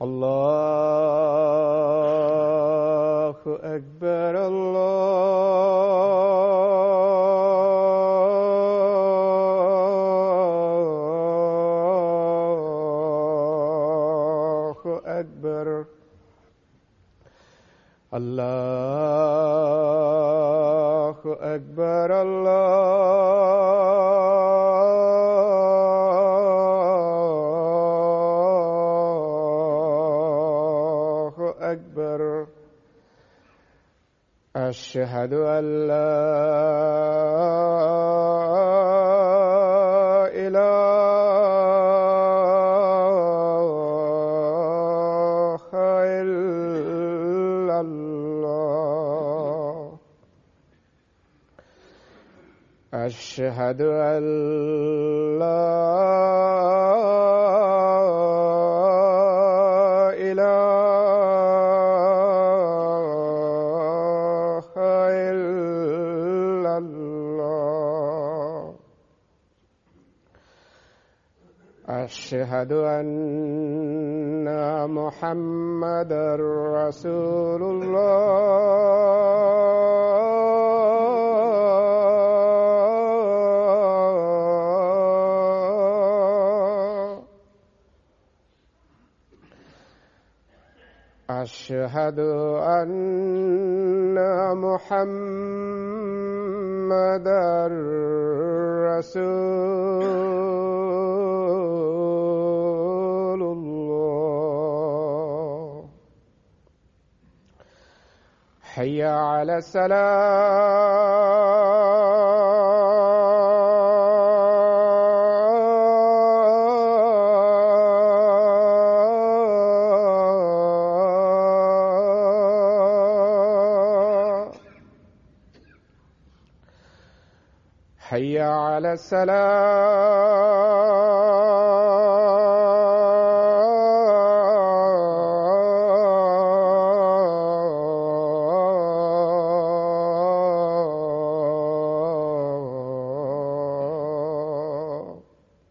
الله أكبر الله أكبر الله أكبر الله أكبر أشهد أن لا إله إلا الله أشهد أن لا إله إلا الله أشهد أن محمدا رسول الله أشهد أن محمدا رسول الله حي على السلام حي على السلام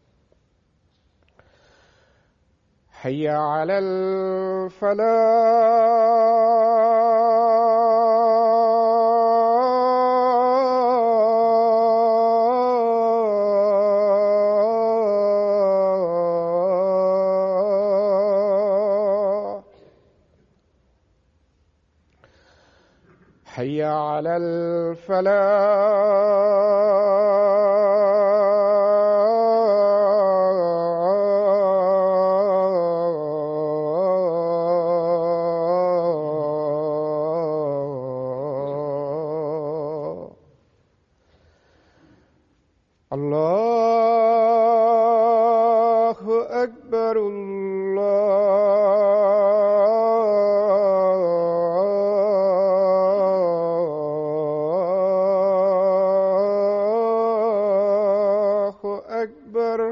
حي على الفلاح حي على الفلاح الله أكبر الله أكبر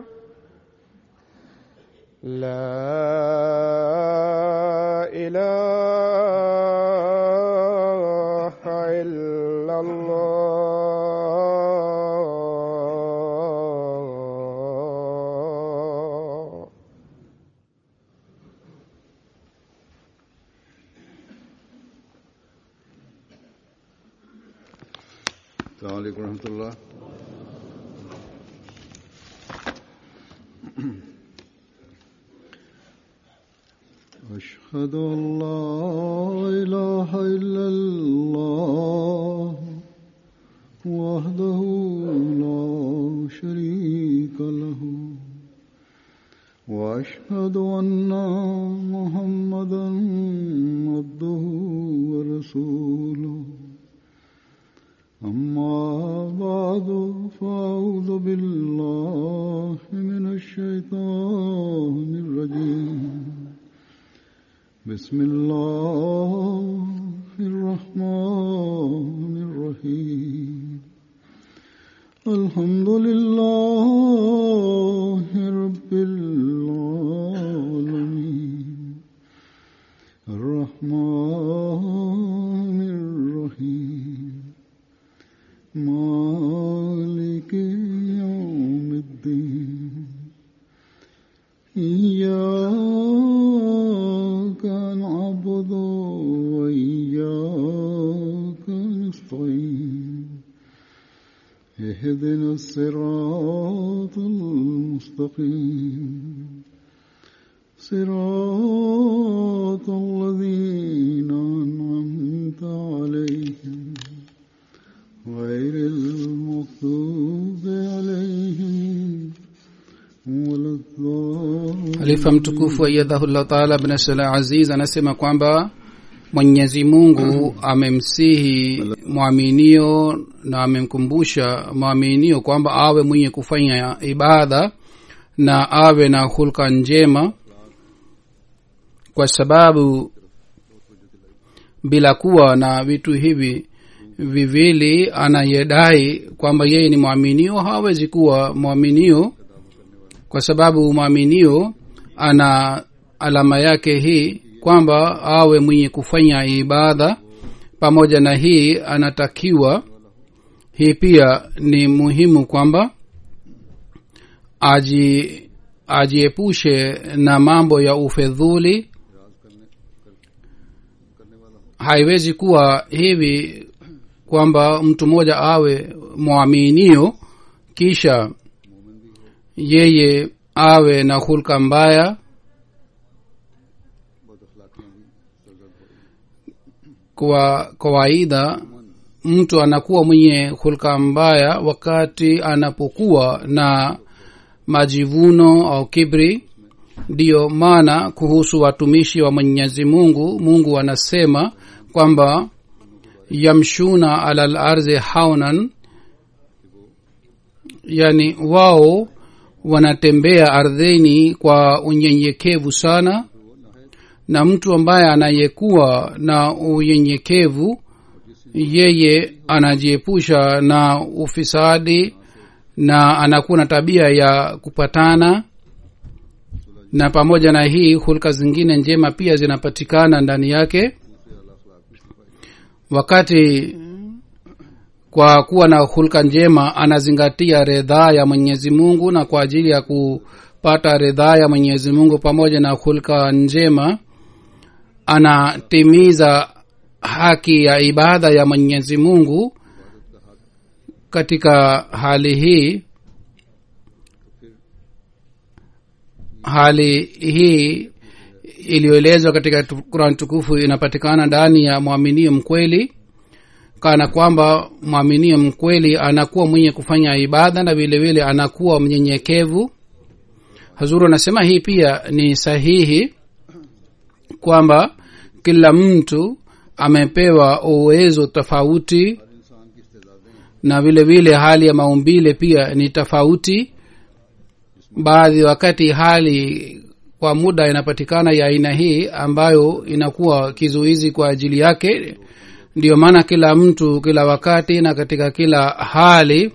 لا إله إلا الله السلام عليكم ورحمة الله أشهد أن لا إله إلا الله وحده لا شريك له وأشهد أن محمدا عبده ورسوله أما بعد فأعوذ بالله من الشيطان الرجيم بسم الله الرحمن الرحيم الحمد لله رب العالمين الرحمن الرحيم مالك يوم الدين إياك اهدنا الصراط المستقيم صراط الذين أنعمت عليهم غير المغضوب عليهم ولا الضالين halifa mtukufu ayadhahullah taala bnasala aziz anasema kwamba mwenyezi mungu amemsihi mwaminio na amemkumbusha mwaminio kwamba awe mwenye kufanya ibada na awe na hulka njema kwa sababu bila kuwa na vitu hivi viwili anayedai kwamba yeye ni mwaminio hawezi kuwa mwaminio kwa sababu mwaminio ana alama yake hii kwamba awe mwenye kufanya ibada pamoja na hii anatakiwa hii pia ni muhimu kwamba aji ajiepushe na mambo ya ufedhuli haiwezi kuwa hivi kwamba mtu mmoja awe mwaminio kisha yeye awe na hulka mbaya kwa kawaida mtu anakuwa mwenye hulka mbaya wakati anapokuwa na majivuno au kibri ndiyo maana kuhusu watumishi wa mwenyezi mungu mungu anasema kwamba yamshuna ala lardhi haunan yani wao wanatembea ardhini kwa unyenyekevu sana na mtu ambaye anayekuwa na unyenyekevu yeye anajiepusha na ufisadi na anakuwa na tabia ya kupatana na pamoja na hii hulka zingine njema pia zinapatikana ndani yake wakati kwa kuwa na hulka njema anazingatia redhaa ya mwenyezi mungu na kwa ajili ya kupata redhaa ya mwenyezi mungu pamoja na hulka njema anatimiza haki ya ibada ya mwenyezi mungu katika hali hii hali hii iliyoelezwa katika kurani tukufu inapatikana ndani ya mwaminio mkweli kana kwamba mwaminio mkweli anakuwa mwenye kufanya ibada na vile vile anakuwa mnyenyekevu hazuru anasema hii pia ni sahihi kwamba kila mtu amepewa uwezo tofauti na vile vile hali ya maumbile pia ni tofauti baadhi wakati hali kwa muda inapatikana ya aina hii ambayo inakuwa kizuizi kwa ajili yake ndiyo maana kila mtu kila wakati na katika kila hali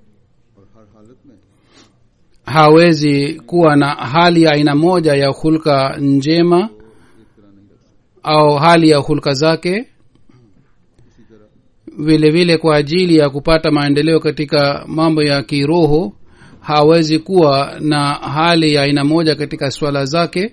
hawezi kuwa na hali ya aina moja ya hulka njema au hali ya hulka zake vile vile kwa ajili ya kupata maendeleo katika mambo ya kiroho hawezi kuwa na hali ya aina moja katika swala zake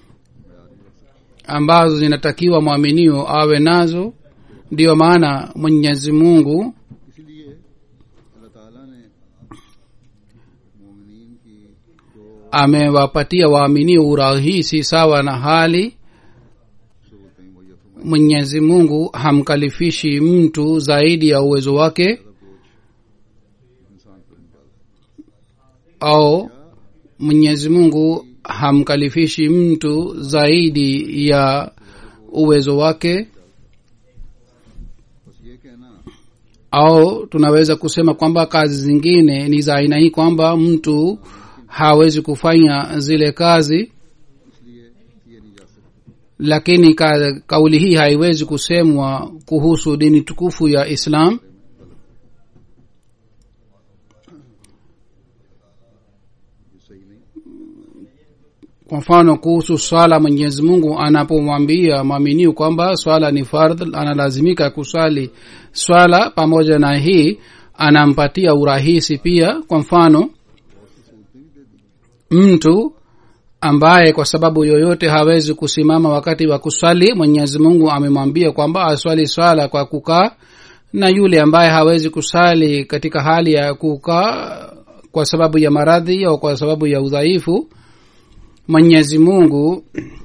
ambazo zinatakiwa mwaminio awe nazo ndiyo maana mwenyezi mungu इसलिए अल्लाह ताला ने मोमिनीन की जो amewapatia waaminio urahisi sawa na hali जरूरतें मुहैया फरमाई mwenyezi mungu hamkalifishi mtu zaidi ya uwezo wake इंसान पर निकाल au mwenyezi mungu hamkalifishi mtu zaidi ya uwezo wake बस ये कहना au tunaweza kusema kwamba kazi zingine ni za aina hii kwamba mtu hawezi kufanya zile kazi इसलिए ये नहीं जा सकता lakini ka, kauli hii haiwezi kusemwa kuhusu dini tukufu ya islam ये सही नहीं kwa mfano kuhusu swala mwenyezi mungu anapomwambia mwaminiu kwamba swala ni fardh analazimika kuswali swala pamoja na hii anampatia urahisi pia kwa mfano mtu ambaye kwa sababu yoyote hawezi kusimama wakati wa kuswali mwenyezi mungu amemwambia kwamba aswali swala kwa kukaa na yule ambaye hawezi kusali katika hali ya kukaa kwa sababu ya maradhi au kwa sababu ya udhaifu mwenyezi mungu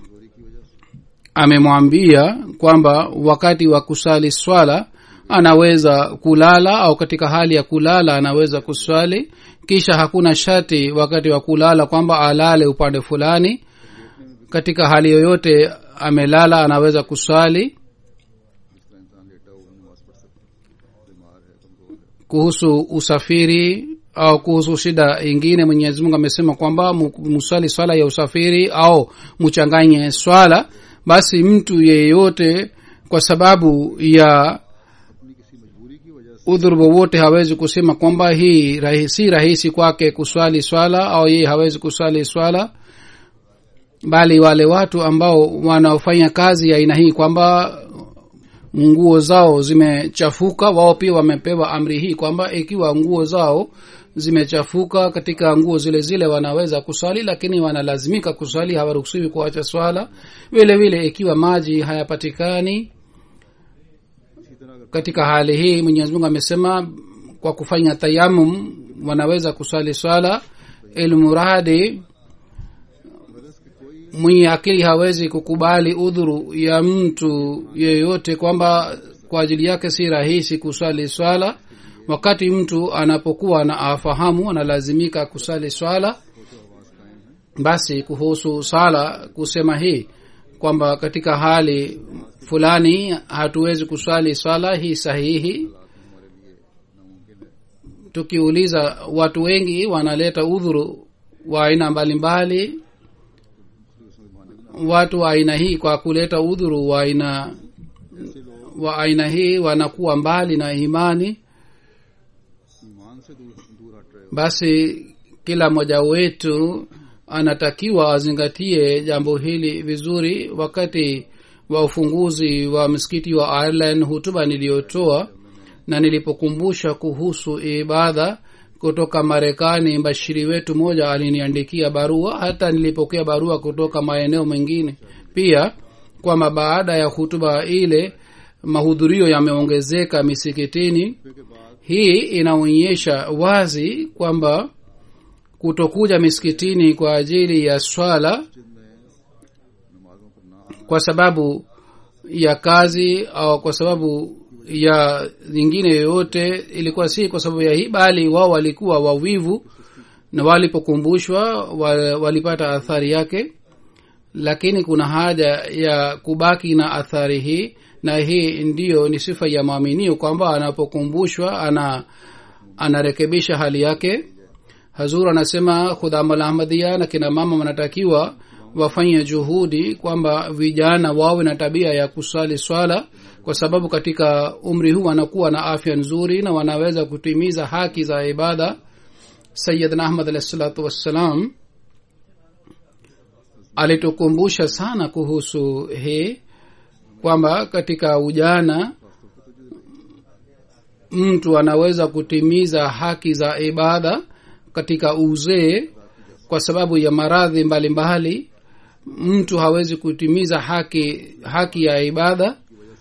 amemwambia kwamba wakati wa kusali swala anaweza kulala au katika hali ya kulala anaweza kuswali kisha hakuna shati wakati wa kulala kwamba alale upande fulani katika hali yoyote amelala anaweza kuswali जिस तरह इंसान लेटा हुआ नमाज पढ़ सकता है बीमार है कमजोर है kuhusu usafiri au kuhusu shida ingine mwenyezi mungu amesema kwamba mu- musali swala ya usafiri au muchanganye swala basi mtu yeyote kwa sababu ya अपनी किसी मजबूरी की वजह से udhuru wowote hawezi kusema kwamba hii rahi, si rahisi kwake kuswali swala au yeye hawezi kuswali swala bali wale watu ambao wanaofanya kazi ya aina hii kwamba nguo zao zimechafuka wao pia wamepewa amri hii kwamba ikiwa nguo zao zimechafuka katika nguo zile zile wanaweza kuswali lakini wanalazimika kuswali hawaruhusiwi kuacha swala vile vile ikiwa maji hayapatikani इसी तरह अगर katika hali hii mwenyezi mungu amesema kwa kufanya tayamum wanaweza kuswali swala ilmuradi mwenye akili hawezi kukubali udhuru ya mtu yeyote kwamba kwa ajili yake si rahisi kuswali swala wakati mtu anapokuwa na afahamu analazimika kusali swala basi kuhusu sala kusema hii kwamba katika hali fulani hatuwezi kuswali swala hii sahihi tukiuliza watu wengi wanaleta udhuru wa aina mbalimbali watu wa aina hii kwa kuleta udhuru wa aina wa aina hii wanakuwa mbali na imani ईमान से दूर दूर हट रहे हो basi kila mmoja wetu anatakiwa azingatie jambo hili vizuri wakati wa ufunguzi wa msikiti wa ireland hutuba niliyotoa na nilipokumbusha kuhusu ibada kutoka marekani mbashiri wetu moja aliniandikia barua hata nilipokea barua kutoka maeneo mengine pia kwamba baada ya hutuba ile mahudhurio yameongezeka misikitini hii inaonyesha wazi kwamba kutokuja misikitini kwa ajili ya swala नमाजों पर ना kwa sababu ya kazi au kwa sababu ya nyingine yoyote ilikuwa si kwa sababu ya hii bali wao walikuwa wawivu na walipokumbushwa wa- walipata athari yake lakini kuna haja ya kubaki na athari hii na hii ndiyo ni sifa ya maaminio kwamba anapokumbushwa ana anarekebisha hali yake hazur anasema khudhamal ahmadia na kina mama wanatakiwa wafanye juhudi kwamba vijana wawe na tabia ya kusali swala kwa sababu katika umri huu wanakuwa na afya nzuri na wanaweza kutimiza haki za ibada sayidna ahmad alahi salatu wassalam alitukumbusha sana kuhusu hii kwamba katika ujana mtu anaweza kutimiza haki za ibada katika uzee kwa sababu ya maradhi mbalimbali mtu hawezi kutimiza haki haki ya ibada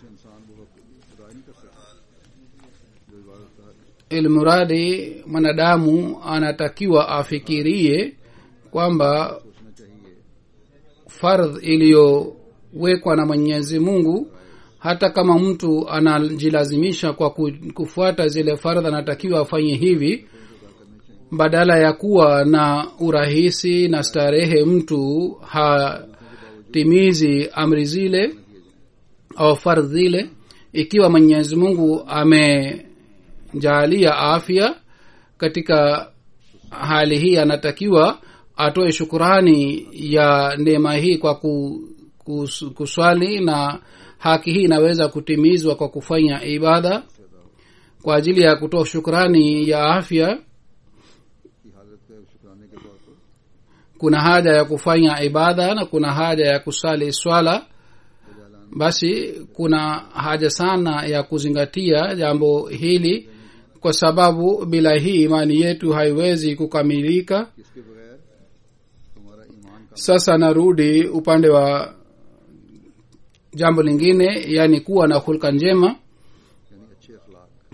ilmuradi mwanadamu anatakiwa afikirie kwamba fardh iliyowekwa na mwenyezi mungu hata kama mtu anajilazimisha kwa ku- kufuata zile fardh anatakiwa afanye hivi badala ya kuwa na urahisi na starehe mtu hatimizi amri zile au fardh zile ikiwa mwenyezi mungu amejaalia afya katika hali hii anatakiwa atoe shukurani ya neema hii kwa ku, kus, kuswali na haki hii inaweza kutimizwa kwa kufanya ibada kwa ajili ya kutoa shukurani ya afya की हालत है शुक्राने के तौर पर kuna haja ya kufanya ibada na kuna haja ya kusali swala basi kuna haja sana ya kuzingatia jambo hili kwa sababu bila hii imani yetu haiwezi kukamilika इसके बगैर हमारा ईमान का sasa narudi upande wa jambo lingine yani kuwa na hulka njema यानी अच्छे अखलाक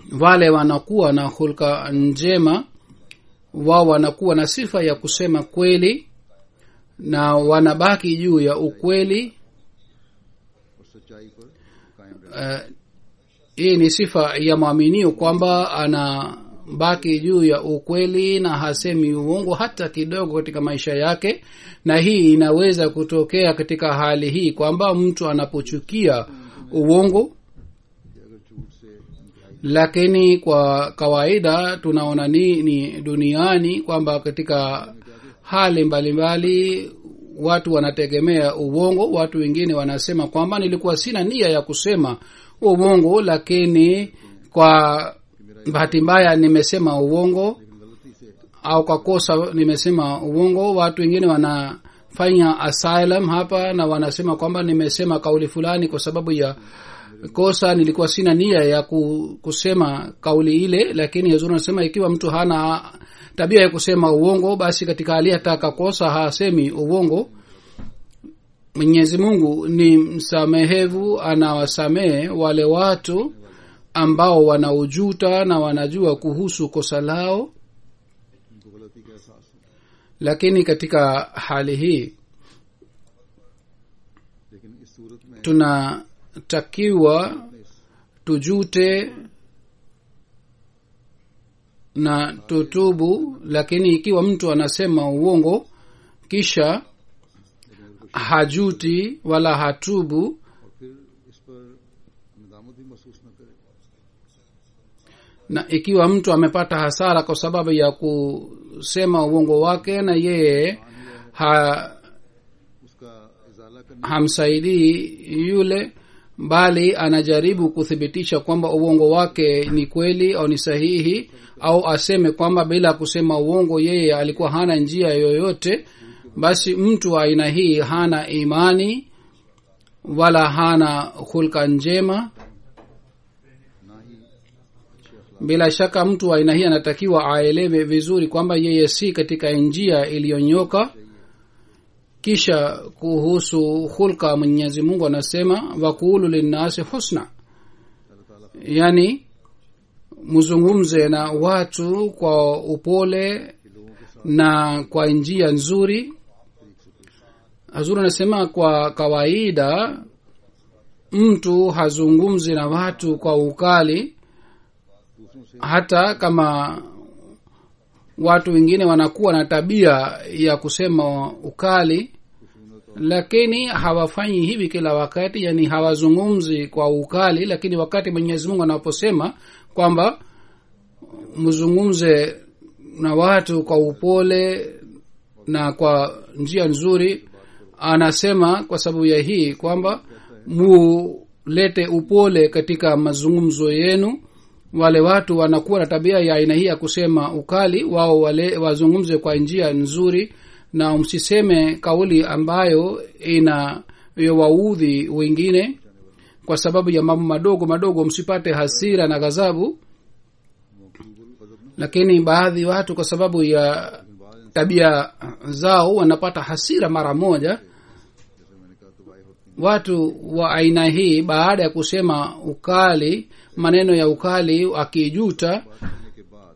wale wanakuwa na hulka njema wao wanakuwa na sifa ya kusema kweli na wanabaki juu ya ukweli और सच्चाई पर कायम रहना uh, hii ni sifa ya mwaminio kwamba anabaki juu ya ukweli na hasemi uongo hata kidogo katika maisha yake na hii inaweza kutokea katika hali hii kwamba mtu anapochukia uongo कि अगर झूठ से इंतहाई lakini kwa kawaida tunaona nini duniani kwamba katika hali mbalimbali watu wanategemea uongo watu wengine wanasema kwamba nilikuwa sina nia ya kusema uongo lakini kwa bahati mbaya nimesema uongo गलती से au kwa kosa nimesema uongo watu wengine wanafanya asylum hapa na wanasema kwamba nimesema kauli fulani kwa sababu ya kosa nilikuwa sina nia ya ku- kusema kauli ile lakini yazuri anasema ikiwa mtu hana tabia ya kusema uongo basi katika hali hata akakosa hasemi uongo mwenyezi mungu ni msamehevu anawasamehe wale watu ambao wanaujuta na wanajua kuhusu kosa lao उनको गलती का एहसास हो lakini katika hali hii लेकिन इस सूरत में tunatakiwa tujute na tutubu lakini ikiwa mtu anasema uongo kisha hajuti wala hatubu और फिर इस पर नदामत भी महसूस न करे na ikiwa mtu amepata hasara kwa sababu ya kusema uongo wake na yeye ha, उसका इजाला करने hamsaidii yule bali anajaribu kuthibitisha kwamba uongo wake ni kweli au ni sahihi au aseme kwamba bila kusema uongo yeye alikuwa hana njia yoyote basi mtu wa aina hii hana imani wala hana hulka njema ना ही अच्छे अखलाक bila shaka mtu wa aina hii anatakiwa aelewe vizuri kwamba yeye si katika njia iliyonyoka kisha kuhusu hulka mwenyezi mungu anasema wakulu linnasi husna yani mzungumze na watu kwa upole na kwa njia nzuri hazuri anasema kwa kawaida mtu hazungumzi na watu kwa ukali hata kama watu wengine wanakuwa na tabia ya kusema ukali lakini hawafanyi hivi kila wakati yani hawazungumzi kwa ukali lakini wakati mwenyezi mungu anaposema kwamba mzungumze na watu kwa upole na kwa njia nzuri anasema kwa sababu ya hii kwamba mulete upole katika mazungumzo yenu wale watu wanakuwa na tabia ya aina hii ya kusema ukali wao wale wazungumze kwa njia nzuri na msiseme kauli ambayo ina waudhi wengine kwa sababu ya mambo madogo madogo msipate hasira na ghadhabu lakini baadhi watu kwa sababu ya tabia zao wanapata hasira mara moja जैसे मैंने कहा तो वाई होती watu wa aina hii baada ya kusema ukali maneno ya ukali akijuta करने के बाद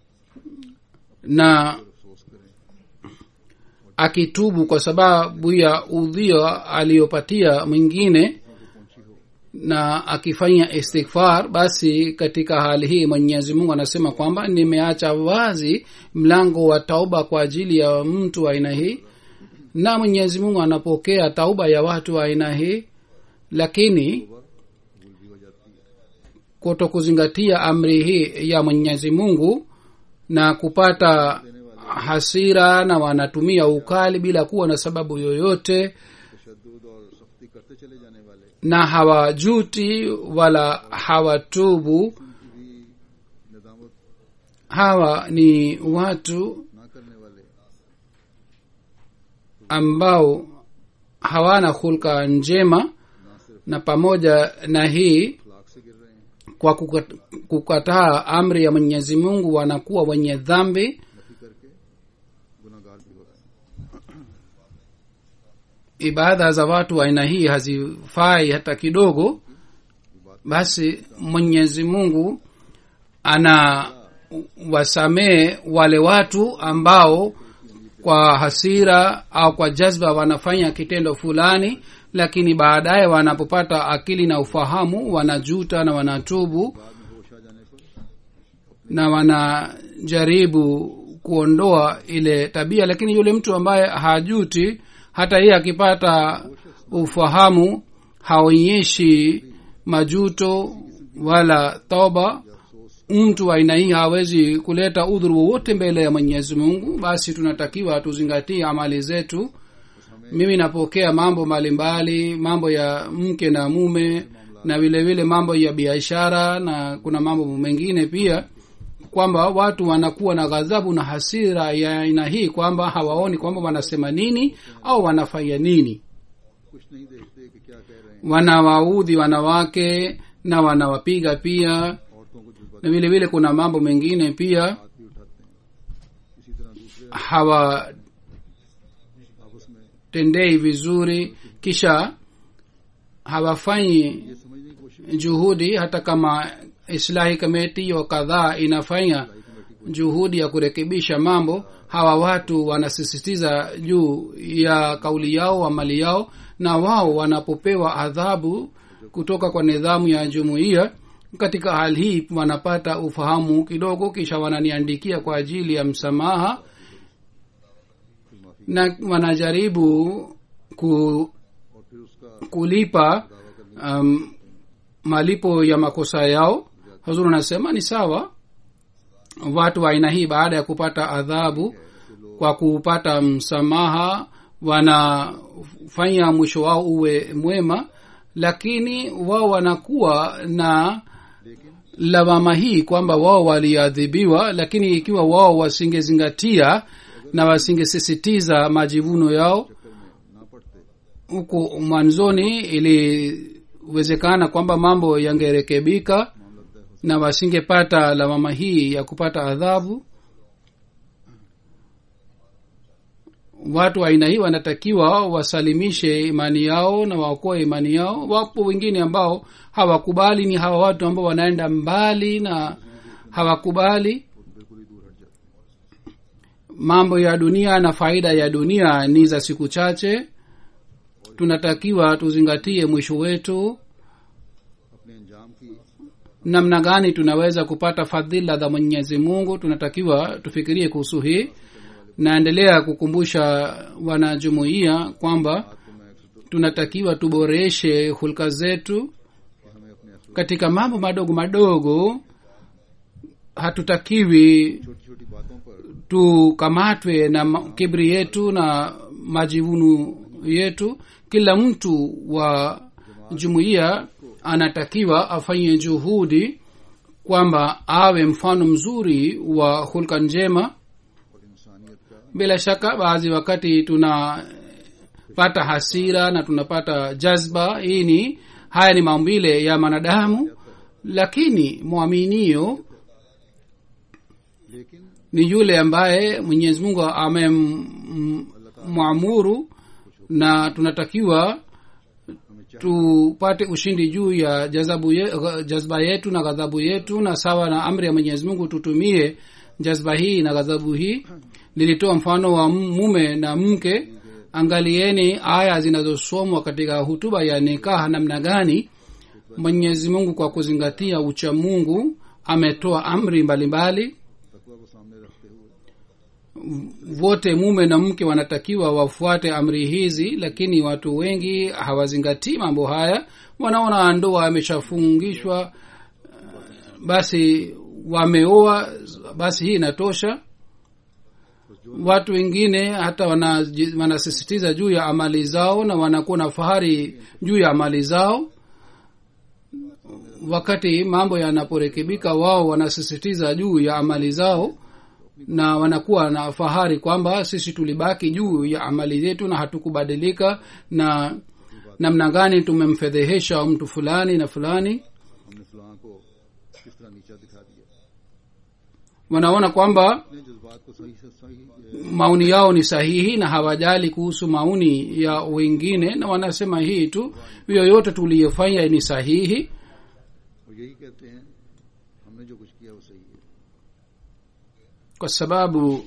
na अफसोस करें akitubu kwa sababu ya udhio aliyopatia mwingine na akifanya istighfar basi katika hali hii mwenyezi mungu anasema kwamba nimeacha wazi mlango wa tauba kwa ajili ya mtu wa aina hii na mwenyezi mungu anapokea tauba ya watu wa aina hii lakini kuto kuzingatia amri hii ya mwenyezi mungu na kupata hasira na wanatumia ukali bila kuwa na sababu yoyote तशद और सख्ती करते चले जाने वाले na hawajuti wala hawatubu भी नदामत hawa ni watu ना करने वाले ambao hawana hulka njema ना सिर्फ na pamoja na hii अखलाक से गिर रहे हैं kwa kukat- kukataa amri ya mwenyezi mungu wanakuwa wenye dhambi Nafi करके गुनागार भी हो रहे हैं ibada za watu wa aina hii hazifai hata kidogo basi mwenyezi mungu ana wasamehe wale watu ambao kwa hasira au kwa jazba wanafanya kitendo fulani lakini baadaye wanapopata akili na ufahamu wanajuta na wanatubu na wanajaribu kuondoa ile tabia lakini yule mtu ambaye hajuti hata yeye akipata ufahamu haonyeshi majuto wala toba mtu wa aina hii hawezi kuleta udhuru wowote mbele ya mwenyezi mungu basi tunatakiwa tuzingatie amali zetu mimi napokea mambo mbalimbali mambo ya mke na mume na vile vile mambo ya biashara na kuna mambo mengine pia kwamba watu wanakuwa na ghadhabu na hasira ya aina hii kwamba hawaoni kwamba wanasema nini au wanafanya nini कुछ नहीं देखते कि क्या कह रहे हैं wanawaudhi wanawake na wanawapiga pia औरतों को जज्बा na vile vile kuna mambo mengine pia हाथ भी उठाते हैं इसी तरह दूसरे hawatendei आपस में vizuri kisha hawafanyi ये समझने की कोशिश juhudi hata kama islahi kameti wa kadhaa inafanya juhudi ya kurekebisha mambo hawa watu wanasisitiza juu ya kauli yao amali yao na wao wanapopewa adhabu kutoka kwa nidhamu ya jumuiya katika hali hii wanapata ufahamu kidogo kisha wananiandikia kwa ajili ya msamaha na wanajaribu ku, और फिर उसका kulipa um, malipo ya makosa yao hazur anasema ni sawa watu wa aina hii baada ya kupata adhabu kwa kupata msamaha wanafanya mwisho wao uwe mwema lakini wao wanakuwa na lawama hii kwamba wao waliadhibiwa lakini ikiwa wao wasingezingatia na wasingesisitiza majivuno yao ना पड़ते huku mwanzoni iliwezekana kwamba mambo yangerekebika na wasingepata lawama hii ya kupata adhabu watu wa aina hii wanatakiwa wasalimishe imani yao na waokoe imani yao wapo wengine ambao hawakubali ni hawa watu ambao wanaenda mbali na hawakubali बिल्कुल ही दूर हट जाते mambo ya dunia na faida ya dunia ni za siku chache tunatakiwa tuzingatie mwisho wetu अपने अंजाम की namna gani tunaweza kupata fadhila za mwenyezi mungu tunatakiwa tufikirie kuhusu hii naendelea kukumbusha wanajumuiya kwamba को मैं अक्सर तो tunatakiwa tuboreshe hulka zetu कि हमें अपने अफसोस katika mambo madogo madogo hatutakiwi छोटी छोटी बातों पर tukamatwe na ma- kibri yetu na majivuno yetu kila mtu wa jumuiya anatakiwa afanye juhudi kwamba awe mfano mzuri wa hulka njema और इंसानियत का bila shaka baadhi wakati tunapata hasira na tunapata jazba hii ni haya ni maumbile ya mwanadamu lakini mwaminio लेकिन ni yule ambaye mwenyezi mungu amemwamuru na tunatakiwa हमें चाहिए tupate ushindi juu ya jazabu ye, jazba yetu na ghadhabu yetu na sawa na amri ya mwenyezi mungu tutumie jazba hii na ghadhabu hii nilitoa mfano wa mume na mke angalieni aya zinazosomwa katika hutuba ya nikaha namna gani mwenyezi mungu kwa kuzingatia ucha mungu ametoa amri mbalimbali mbali, तकवा को सामने रखते हुए wote mume na mke wanatakiwa wafuate amri hizi lakini watu wengi hawazingatii mambo haya wanaona ndoa ameshafungishwa eh, basi wameoa basi hii inatosha watu wengine hata wanaji- wanasisitiza juu ya amali zao na wanakuwa na fahari juu ya amali zao wakati mambo yanaporekebika wao wanasisitiza juu ya amali zao na wanakuwa na fahari kwamba sisi tulibaki juu ya amali zetu na hatukubadilika na namna gani tumemfedhehesha mtu fulani na fulani हमने फलां को किस तरह नीचा दिखा दिया wanaona kwamba अपने जज्बात को सही से सही अ, maoni yao ni sahihi na hawajali kuhusu maoni ya wengine na wanasema hii tu yoyote tuliyofanya ni sahihi और यही कहते हैं हमने हमने जो कुछ किया वो सही है kwa sababu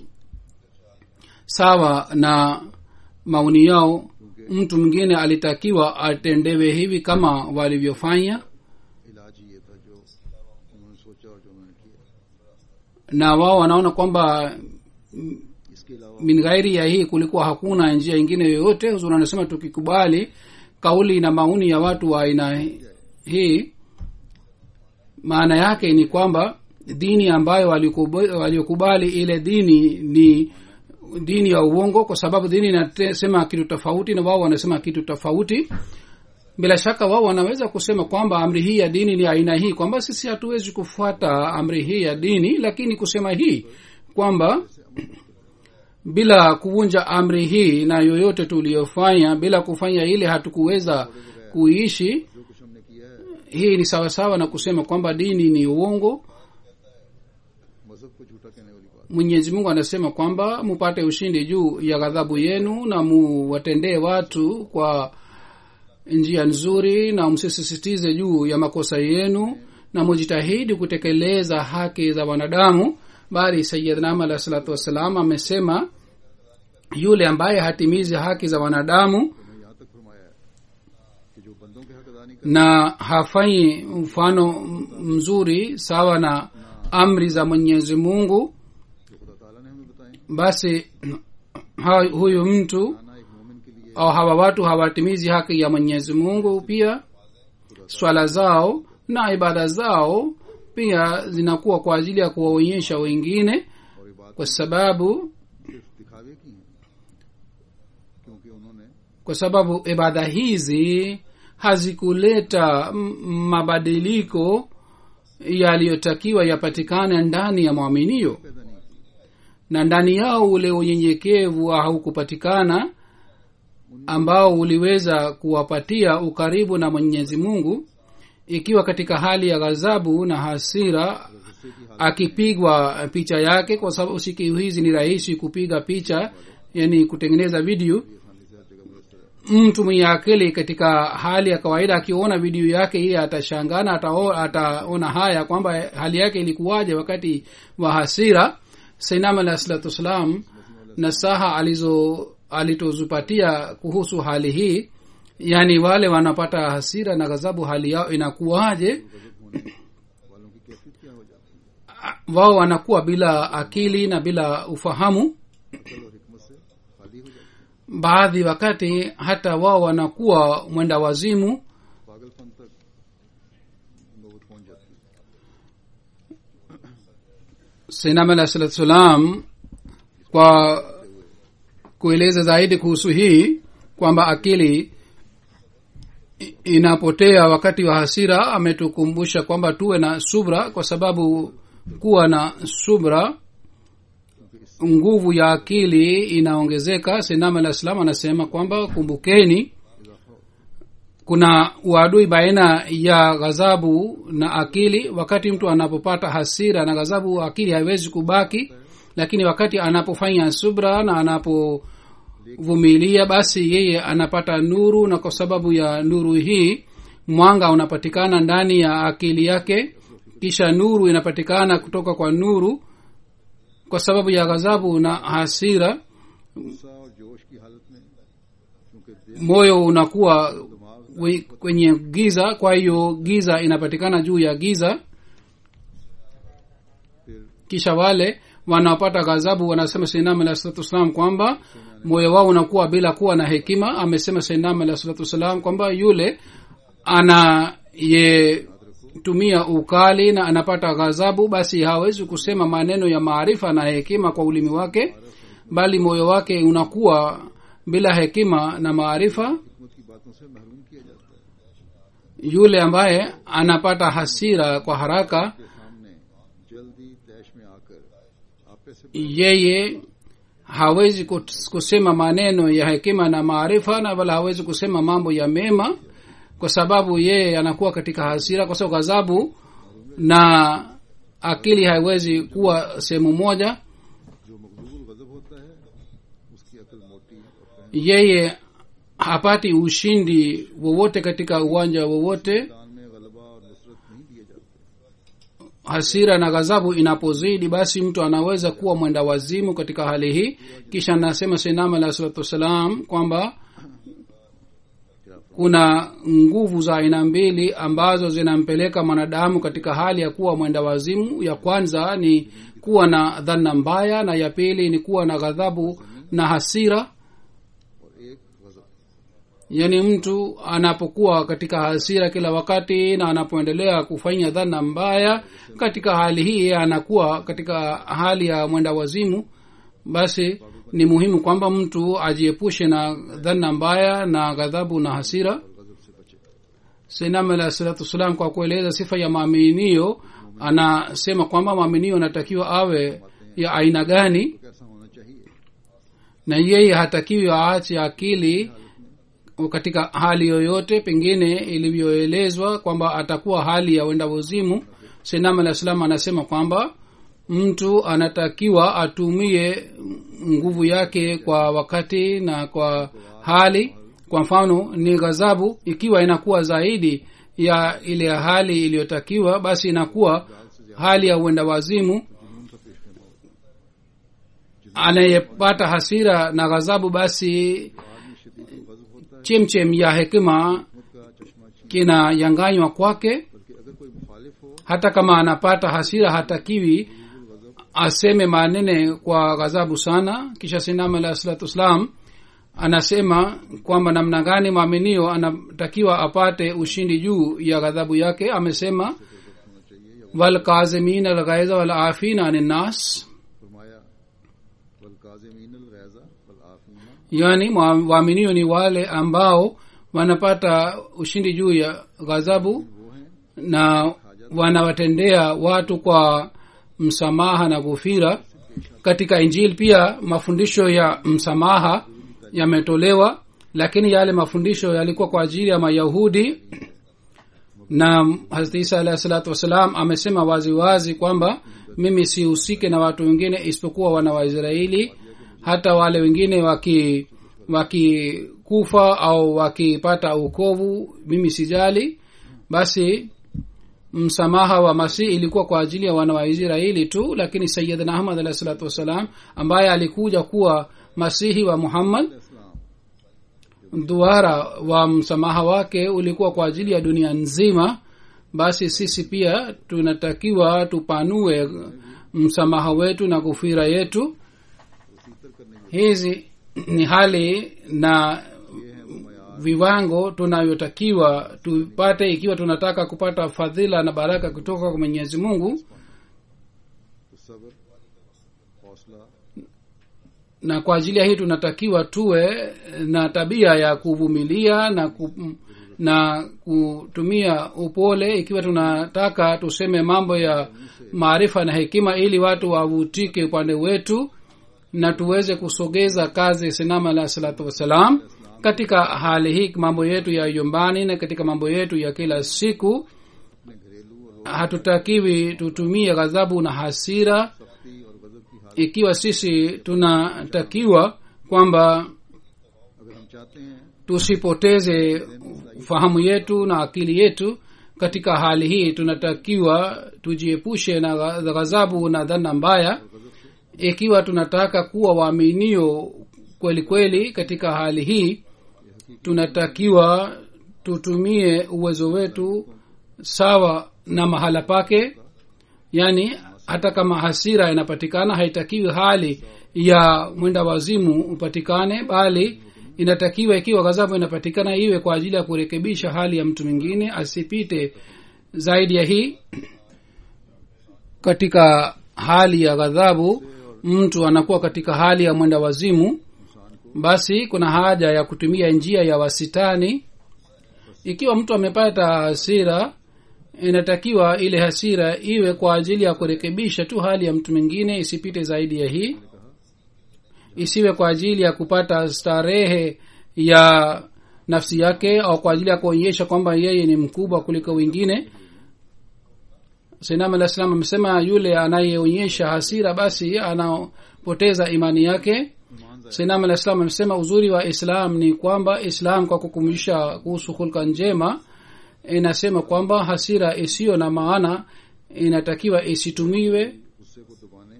sawa na maoni yao mtu mwingine alitakiwa atendewe hivi kama walivyofanya इलाज ही ये था जो उन्होंने सोचा और जो उन्होंने किया na wao wanaona kwamba इसके अलावा min ghairi ya hii kulikuwa hakuna njia ingine yoyote huzuri anasema tukikubali kauli na maoni ya watu wa aina hii maana yake ni kwamba dini ambayo walikuba- waliokubali ile dini ni dini ya uongo kwa sababu dini inasema kitu tofauti na wao wanasema kitu tofauti bila shaka wao wanaweza kusema kwamba amri hii ya dini ni aina hii kwamba sisi hatuwezi kufuata amri hii ya dini lakini kusema hii kwamba bila kuvunja amri hii na yoyote tuliyofanya bila kufanya ile hatukuweza kuishi जो कुछ हमने किया है hii ni sawasawa na kusema kwamba dini ni uongo मजहब को झूठा कहने वाली बात mwenyezi mungu anasema kwamba mupate ushindi juu ya ghadhabu yenu na muwatendee watu kwa njia nzuri na msisisitize juu ya makosa yenu na mujitahidi kutekeleza haki za wanadamu bali sayidnam alah salatu wassalam amesema yule ambaye hatimizi haki za wanadamu उन्होंने यहाँ तक फरमाया है कि जो बंदों के हक अदा नहीं na hafanyi mfano m- mzuri sawa na amri za mwenyezi mungu जो खुदा ताला ने हमें बताए basi ha, huyu mtu आना एक मोमिन के लिए au hawa watu hawatimizi haki ya mwenyezi mungu pia swala zao na ibada zao pia zinakuwa kwa ajili ya kuwaonyesha wengine और ये बात kwa sababu सिर्फ दिखावे की है क्योंकि उन्होंने kwa sababu ibada hizi hazikuleta m- mabadiliko yaliyotakiwa yapatikane ndani ya mwaminio पैदा नहीं की na ndani yao ule unyenyekevu haukupatikana ambao uliweza kuwapatia ukaribu na mwenyezi mungu ikiwa katika hali ya ghadhabu na hasira गुस्से की हालत akipigwa picha yake kwa sababu siku hizi ni rahisi kupiga picha yani kutengeneza video आसानी से हर जगह मुयसर है mtu mwenye akili katika hali ya kawaida akiona video yake ile atashangana atao- ataona haya kwamba hali yake ilikuwaje wakati wa hasira sainam alah salatu wassalam nasaha alizo alitozupatia kuhusu hali hii yaani wale wanapata hasira na ghadhabu hali yao inakuwaje गजब होने वालों की कैफियत क्या हो जाती है wao wanakuwa bila akili na bila ufahamu अकल और हिकमत से खाली हो जाती है baadhi wakati hata wao wanakuwa mwenda wazimu पागलपन तक नौबत पहुंच जाती है sainam alah salatu salam kwa kueleza zaidi kuhusu hii kwamba akili i- inapotea wakati wa hasira ametukumbusha kwamba tuwe na subra kwa sababu kuwa na subra nguvu ya akili inaongezeka sainam alah salam anasema kwamba kumbukeni kuna uadui baina ya ghadhabu na akili wakati mtu anapopata hasira na ghadhabu akili haiwezi kubaki lakini wakati anapofanya subra na anapovumilia basi yeye anapata nuru na kwa sababu ya nuru hii mwanga unapatikana ndani ya akili yake kisha nuru inapatikana kutoka kwa nuru kwa sababu ya ghadhabu na hasira गुस्सा और जोश की हालत में क्योंकि दिल moyo unakuwa दिमाग we- kwenye giza kwa hiyo giza inapatikana juu ya giza फिर kisha wale wanaopata ghadhabu wanasema sainam alah salatu wassalam kwamba moyo wao unakuwa bila kuwa na hekima amesema sainam alah salatu wassalam kwamba yule anayetumia ukali na anapata ghadhabu basi hawezi kusema maneno ya maarifa na hekima kwa ulimi wake bali moyo wake unakuwa bila hekima na maarifa हिकमत की बातों से महरूम किया जाता है yule ambaye anapata hasira kwa haraka के सामने जल्दी तैश में आकर आपे से yeye hawezi kus- kusema maneno ya hekima na maarifa na wala hawezi kusema mambo ya mema kwa sababu yeye anakuwa katika hasira kwa sababu ghadhabu na akili haiwezi kuwa sehemu moja जो मकबूल गजब होता है उसकी अकल मोटी और फहम yeye hapati ushindi wowote katika uwanja wowote मैदान में गलबा और नुसरत नहीं दिए जाते hasira na ghadhabu inapozidi basi mtu anaweza kuwa mwenda wazimu katika hali hii kisha anasema sinam alah salatu wassalam kwamba kuna nguvu za aina mbili ambazo zinampeleka mwanadamu katika hali ya kuwa mwenda wazimu ya kwanza ni kuwa na dhana mbaya na ya pili ni kuwa na ghadhabu na hasira और एक गजब yaani mtu anapokuwa katika hasira kila wakati na anapoendelea kufanya dhana mbaya katika hali hii anakuwa katika hali ya mwenda wazimu basi ni muhimu kwamba mtu ajiepushe na dhana mbaya na ghadhabu na hasira गजब से बचे sinam alah salatu wassalam kwa kueleza sifa ya maaminio anasema kwamba maaminio anatakiwa awe ya aina gani कैसा होना चाहिए na yeye hatakiwi aache akili katika hali yoyote pengine ilivyoelezwa kwamba atakuwa hali ya wenda wazimu sinam alah salam anasema kwamba mtu anatakiwa atumie nguvu yake kwa wakati na kwa hali kwa mfano ni ghadhabu ikiwa inakuwa zaidi ya ile hali iliyotakiwa basi inakuwa hali ya uenda wazimu anayepata hasira na ghadhabu basi chemchem ya hekima kinayanganywa kwake बल्कि अगर कोई मुखालिफ हो hata kama anapata hasira hatakiwi aseme manene kwa ghadhabu sana kisha sinam alah salatu wassalam anasema kwamba namna gani mwaminio anatakiwa apate ushindi juu ya ghadhabu yake amesema walkazimin alghaiza walafina ani nnas फरमाया वल काजिमीन अल गैज़ा वल आफीना yani mwa- waaminio ni wale ambao wanapata ushindi juu ya ghadhabu na wanawatendea watu kwa msamaha na gufira katika injili pia mafundisho ya msamaha yametolewa lakini yale mafundisho yalikuwa kwa ajili ya mayahudi na hazrat isa alahi salatu wassalam amesema waziwazi wazi kwamba mimi sihusike na watu wengine isipokuwa wana waisraeli hata wale wengine waki wakikufa au wakipata ukovu mimi sijali basi msamaha wa masihi ilikuwa kwa ajili ya wana wa israeli tu lakini sayidna ahmad alahi salatu wassalam ambaye alikuja kuwa masihi wa muhammad duara wa msamaha wake ulikuwa kwa ajili ya dunia nzima basi sisi pia tunatakiwa tupanue msamaha wetu na gufira yetu hizi ni hali na viwango tunavyotakiwa tupate ikiwa tunataka kupata fadhila na baraka kutoka kwa mwenyezi mungu तो सब्र हौसला na kwa ajili ya hii tunatakiwa tuwe na tabia ya kuvumilia na ku, na kutumia upole ikiwa tunataka tuseme mambo ya maarifa na hekima ili watu wavutike upande wetu na tuweze kusogeza kazi sinama alah salatu wassalam katika hali hii mambo yetu ya yumbani na katika mambo yetu ya kila siku hatutakiwi tutumie ghadhabu na hasira सख्ती और गजब की हालत ikiwa sisi tunatakiwa kwamba अगर हम चाहते हैं tusipoteze fahamu yetu na akili yetu katika hali hii tunatakiwa tujiepushe na gha- ghadhabu na dhana mbaya ikiwa tunataka kuwa waaminio kweli kweli katika hali hii tunatakiwa tutumie uwezo wetu sawa na mahala pake yaani hata kama hasira inapatikana haitakiwi hali ya mwenda wazimu upatikane bali inatakiwa ikiwa ghadhabu inapatikana iwe kwa ajili ya kurekebisha hali ya mtu mwingine asipite zaidi ya hii katika hali ya ghadhabu mtu anakuwa katika hali ya mwenda wazimu basi kuna haja ya kutumia njia ya wasitani ikiwa mtu amepata hasira inatakiwa ile hasira iwe kwa ajili ya kurekebisha tu hali ya mtu mwingine isipite zaidi ya hii isiwe kwa ajili ya kupata starehe ya nafsi yake au kwa ajili ya kuonyesha kwamba yeye ni mkubwa kuliko wengine sinam alah salam amesema yule anayeonyesha hasira basi anapoteza imani yake sinam alah salam amesema uzuri wa islam ni kwamba islam kwa kukumbusha kuhusu hulka njema inasema kwamba hasira isiyo na maana inatakiwa isitumiwe गुस्से को दबाने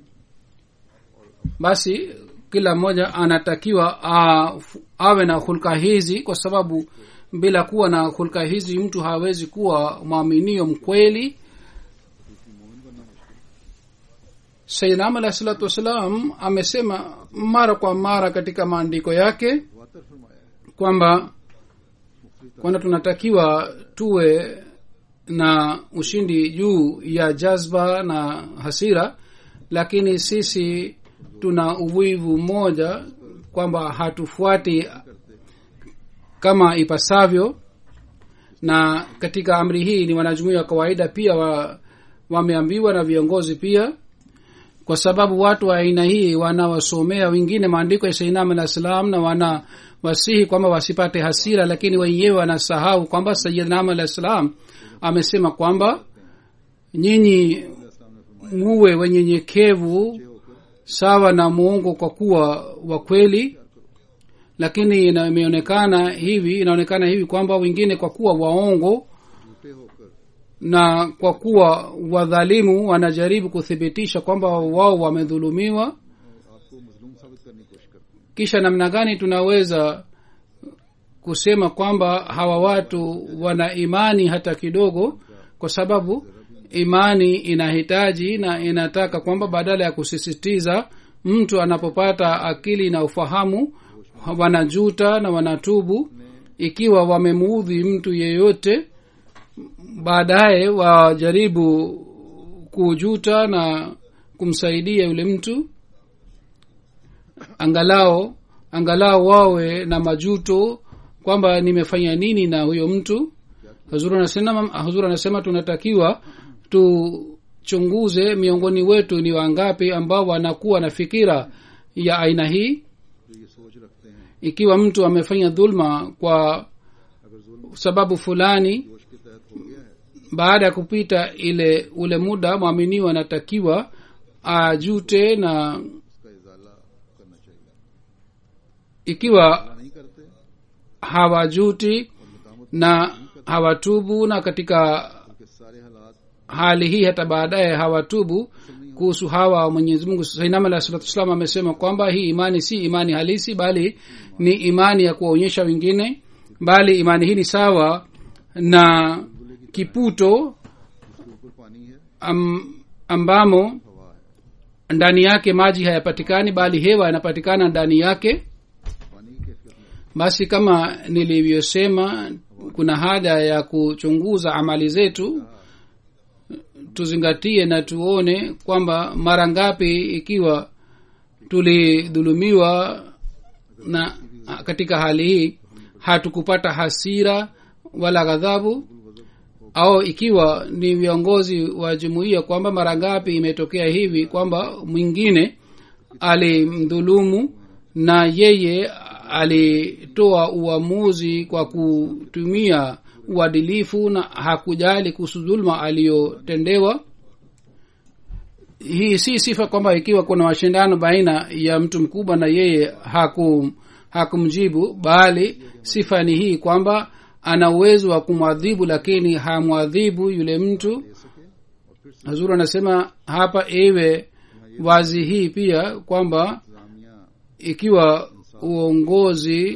basi kila mmoja anatakiwa a, awe na hulka hizi kwa sababu bila kuwa na hulka hizi mtu hawezi kuwa mwaminio mkweli sayyidnam alahi salatu wassalam amesema mara kwa mara katika maandiko yake वातर फरमाया है kwamba kwamba tunatakiwa tuwe na ushindi juu ya jazba na hasira lakini sisi tuna uvivu mmoja kwamba hatufuati kama ipasavyo na katika amri hii ni wanajumuia wa kawaida pia wa, wameambiwa na viongozi pia kwa sababu watu wa aina hii wanawasomea wengine maandiko ya sainam alah salam na wana wasihi kwamba wasipate hasira lakini wenyewe wanasahau kwamba sayidnam alah salam amesema kwamba nyinyi muwe wenyenyekevu sawa na muungu kwa kuwa wa kweli lakini ina- imeonekana hivi inaonekana hivi kwamba wengine kwa kuwa waongo झूठे होकर na kwa kuwa wadhalimu wanajaribu kuthibitisha kwamba wao wamedhulumiwa आपको मजलूम साबित करने की कोशिश करते हैं kisha namna gani tunaweza kusema kwamba hawa watu wana imani hata kidogo kwa sababu imani inahitaji na inataka kwamba badala ya kusisitiza mtu anapopata akili na ufahamu wanajuta na wanatubu ikiwa wamemuudhi mtu yeyote baadaye wajaribu kujuta na kumsaidia yule mtu angalao angalao wawe na majuto kwamba nimefanya nini na huyo mtu huzuri anasema huzuri anasema tunatakiwa tuchunguze miongoni wetu ni wangapi ambao wanakuwa na fikira ya aina hii जो ये सोच रखते हैं ikiwa mtu amefanya dhulma kwa अगर जुल्म sababu fulani जोश के तहत हो गया है baada ya kupita ile ule muda mwaminiwa anatakiwa ajute na उसका इजाला करना चाहिए ikiwa नहीं करते hawajuti na hawatubu na katika उनके सारे हालात hali hii hata baadaye hawatubu kuhusu hawa mwenyezi mungu sainam alah salatu wassalam amesema kwamba hii imani si imani halisi bali ni imani ya kuwaonyesha wengine bali imani hii ni sawa na kiputo उसके ऊपर पानी है am, ambamo हवा है ndani yake maji hayapatikani bali hewa yanapatikana ndani yake पानी की कैफियत में basi kama nilivyosema kuna haja ya kuchunguza amali zetu tuzingatie na tuone kwamba mara ngapi ikiwa tulidhulumiwa na katika hali hii hatukupata hasira wala ghadhabu au ikiwa ni viongozi wa jumuiya kwamba mara ngapi imetokea hivi kwamba mwingine alimdhulumu na yeye alitoa uamuzi kwa kutumia uadilifu na hakujali kuhusu dhulma aliyotendewa hii si sifa kwamba ikiwa kuna mashindano baina ya mtu mkubwa na yeye hakum hakumjibu bali sifa ni hii kwamba ana uwezo wa kumwadhibu lakini hamwadhibu yule mtu hazuru anasema hapa iwe wazi hii pia kwamba इंतजामिया ikiwa uongozi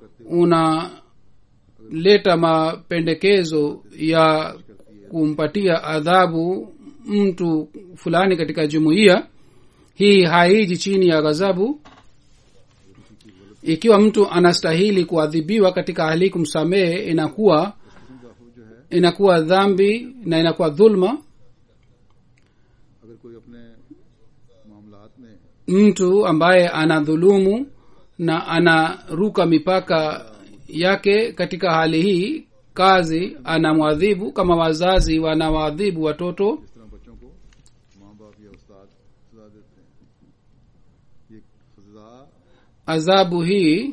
unaleta mapendekezo ya kumpatia adhabu mtu fulani katika jumuiya hii haiji chini ya ghadhabu ikiwa mtu anastahili kuadhibiwa katika hali kumsamehe inakuwa inakuwa dhambi na inakuwa dhulma अगर कोई अपने मामलात में mtu ambaye anadhulumu na anaruka mipaka yake katika hali hii kazi anamwadhibu kama wazazi wanawaadhibu watoto जिस तरह बच्चों को माँ बाप या उस्ताद सजा देते हैं ये सजा adhabu hii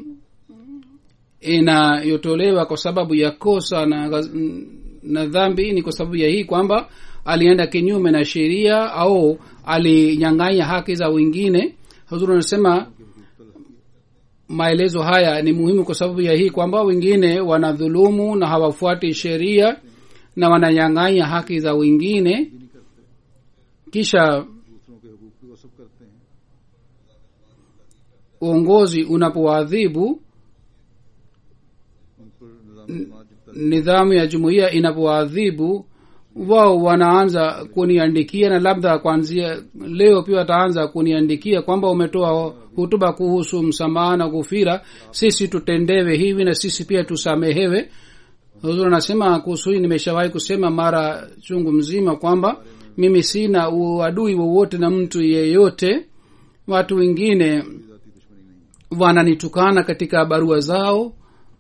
inayotolewa kwa sababu ya kosa na, ghaz- na dhambi ni kwa sababu ya hii kwamba alienda kinyume na sheria au alinyang'anya haki za wengine huzuri anasema maelezo haya ni muhimu kwa sababu ya hii kwamba wengine wanadhulumu na hawafuati sheria na wananyang'anya haki za wengine kisha दूसरों के हकूक की वसफ करते हैं uongozi unapoadhibu उन पर निजाम समाज जब तक nidhamu ya jumuiya inapoadhibu wao wanaanza kuniandikia na labda kuanzia leo pia wataanza kuniandikia kwamba umetoa hutuba kuhusu msamaha na kufira sisi tutendewe hivi na sisi pia tusamehewe huzuri anasema kuhusu hii nimeshawahi kusema mara chungu mzima kwamba mimi sina uadui wowote na mtu yeyote watu wengine जाती दुश्मनी नहीं wananitukana katika barua zao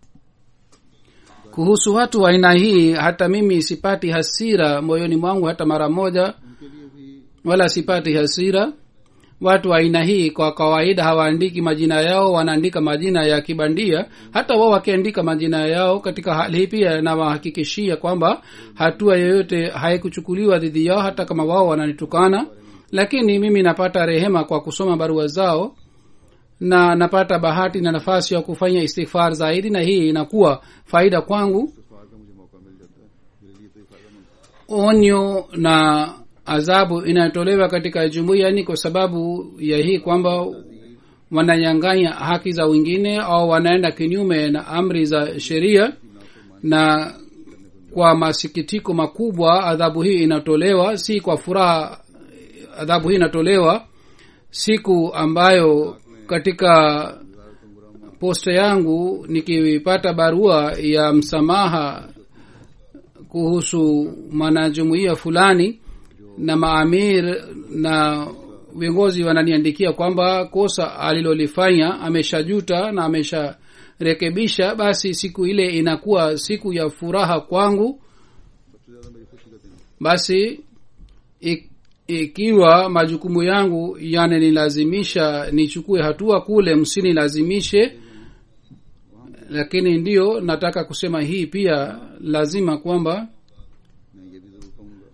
kuhusu watu wa aina hii hata mimi sipati hasira moyoni mwangu hata mara moja उनके लिए भी wala sipati hasira watu wa aina hii kwa kawaida hawaandiki majina yao wanaandika majina ya kibandia hata wao wakiandika majina yao katika hali hii pia nawahakikishia kwamba hatua yoyote haikuchukuliwa dhidi yao hata kama wao wananitukana lakini mimi napata rehema kwa kusoma barua zao na napata bahati na nafasi ya kufanya istighfar zaidi na hii inakuwa faida kwangu इस्तफार का मुझे मौका मिल जाता है मेरे लिए तो ये फायदा मिलता onyo na adhabu inayotolewa katika jumuiya ni kwa sababu ya hii kwamba wananyanganya haki za wengine au wanaenda kinyume na amri za sheria na kwa masikitiko makubwa adhabu hii inatolewa si kwa furaha adhabu hii inatolewa siku ambayo katika posta yangu nikipata barua ya msamaha kuhusu mwanajumuiya fulani na maamir na viongozi wananiandikia kwamba kosa alilolifanya ameshajuta na amesharekebisha basi siku ile inakuwa siku ya furaha kwangu सबसे ज्यादा मेरी खुशी का दिन है। basi ik, ikiwa majukumu yangu yananilazimisha nichukue hatua kule msinilazimishe lakini ndiyo nataka kusema hii pia lazima kwamba मैं ये भी जरूर कहूंगा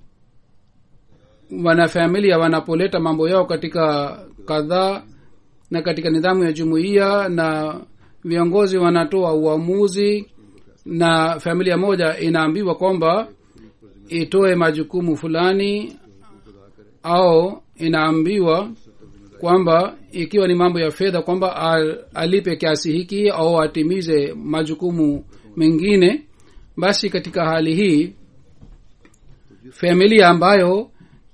wanafamilia wanapoleta mambo yao katika kadhaa na katika nidhamu ya jumuiya na viongozi wanatoa uamuzi na familia moja inaambiwa kwamba itoe majukumu fulani au inaambiwa kwamba ikiwa ni mambo ya fedha kwamba al- alipe kiasi hiki au atimize majukumu mengine basi katika hali hii familia ambayo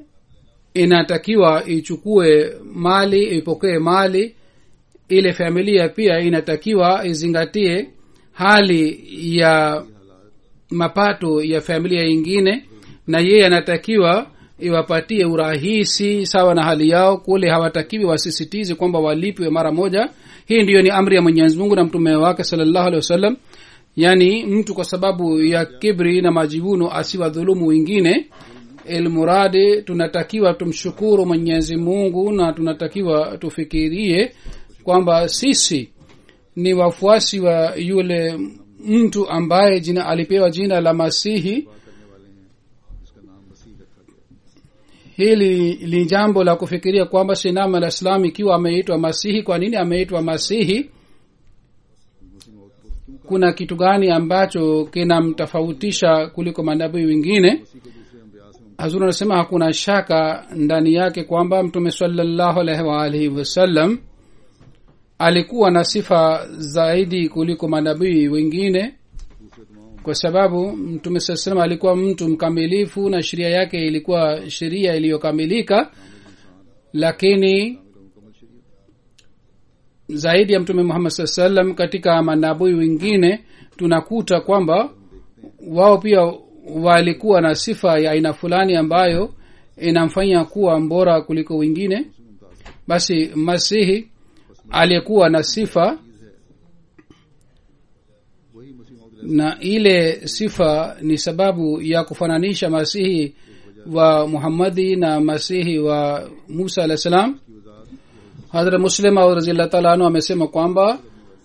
inatakiwa ichukue mali ipokee mali ile familia pia inatakiwa izingatie hali ya mapato ya familia ingine na yeye anatakiwa iwapatie urahisi sawa na hali yao kule hawatakiwi wasisitize kwamba walipwe mara moja hii ndiyo ni amri ya mwenyezi mungu na mtume wake salllahu alehi wasallam yaani mtu kwa sababu ya kibri na majivuno asiwadhulumu wengine ilmuradi tunatakiwa tumshukuru mwenyezi mungu na tunatakiwa tufikirie kwamba sisi ni wafuasi wa yule mtu ambaye jina alipewa jina la masihi जिसका नाम मसीह रखा गया hili ni jambo la kufikiria kwamba sinam al islam ikiwa ameitwa masihi kwa nini ameitwa masihi मसीह मौत को क्यों kuna kitu gani ambacho kinamtofautisha kuliko manabii wengine मसीह को दूसरे अम्बिया से hazur anasema hakuna shaka ndani yake kwamba mtume salallahu alaihi waalihi wasallam alikuwa na sifa zaidi kuliko manabii wengine दूसरे तमाम kwa sababu mtume saa salam alikuwa mtu mkamilifu na sheria yake ilikuwa sheria iliyokamilika lakini मुकम्मल शरीयत zaidi ya mtume muhammad saa salam katika manabui wengine tunakuta kwamba wao pia walikuwa na sifa ya aina fulani ambayo inamfanya kuwa mbora kuliko wengine basi masihi aliyekuwa na sifa वही मसीह मौत na ile sifa ni sababu ya kufananisha masihi wa muhammadi na masihi wa musa alah salam की वजाहत hadra muslim au razillah taala anhu amesema kwamba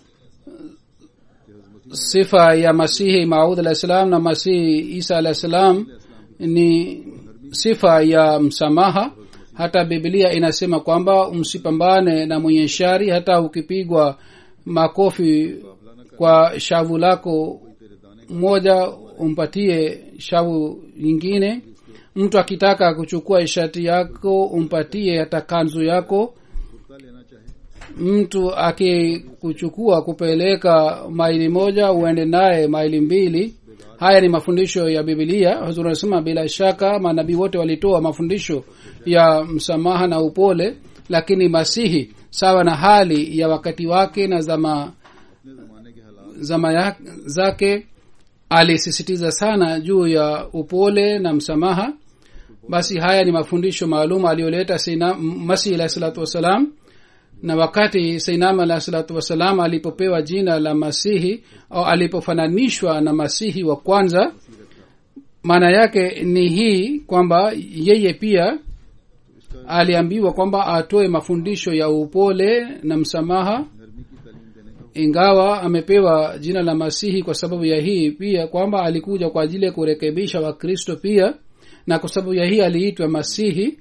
sifa ya masihi maud alah salam na masihi isa alah salam ni sifa ya msamaha hata biblia inasema kwamba msipambane na mwenye shari hata ukipigwa makofi kwa shavu lako moja umpatie shavu nyingine mtu akitaka kuchukua ishati yako umpatie hata kanzu yako kurta लेना चाहे mtu akikuchukua kupeleka maili moja uende naye maili mbili haya ni mafundisho ya bibilia huzuri anasema bila shaka manabii wote walitoa mafundisho ya msamaha na upole lakini masihi sawa na hali ya wakati wake na zama अपने जमाने के हालात zama ya, zake alisisitiza sana juu ya upole na msamaha basi haya ni mafundisho maalum aliyoleta Sayyidina- M- masihi alahi salatu wassalam na wakati sainam alahi salatu wassalam alipopewa jina la masihi au alipofananishwa na masihi wa kwanza maana yake ni hii kwamba yeye pia aliambiwa kwamba atoe mafundisho ya upole na msamaha नरमी की तालीम देने का ingawa amepewa jina la masihi kwa sababu ya hii pia kwamba alikuja kwa ajili ya kurekebisha wakristo pia na kwa sababu ya hii aliitwa masihi